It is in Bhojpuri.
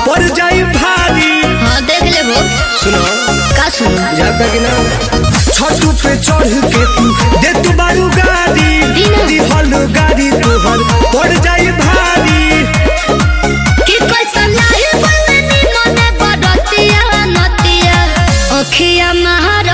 पड़ जाई भारी हाँ देख ले वो सुनो का सुनो जाता कि ना छतू पे चढ़ के तू दे तू बारू गाड़ी दीना। दिहल गाड़ी तोहर पड़ जाई भारी कि कैसन लाही बलनी मने बड़तिया नतिया अखिया महार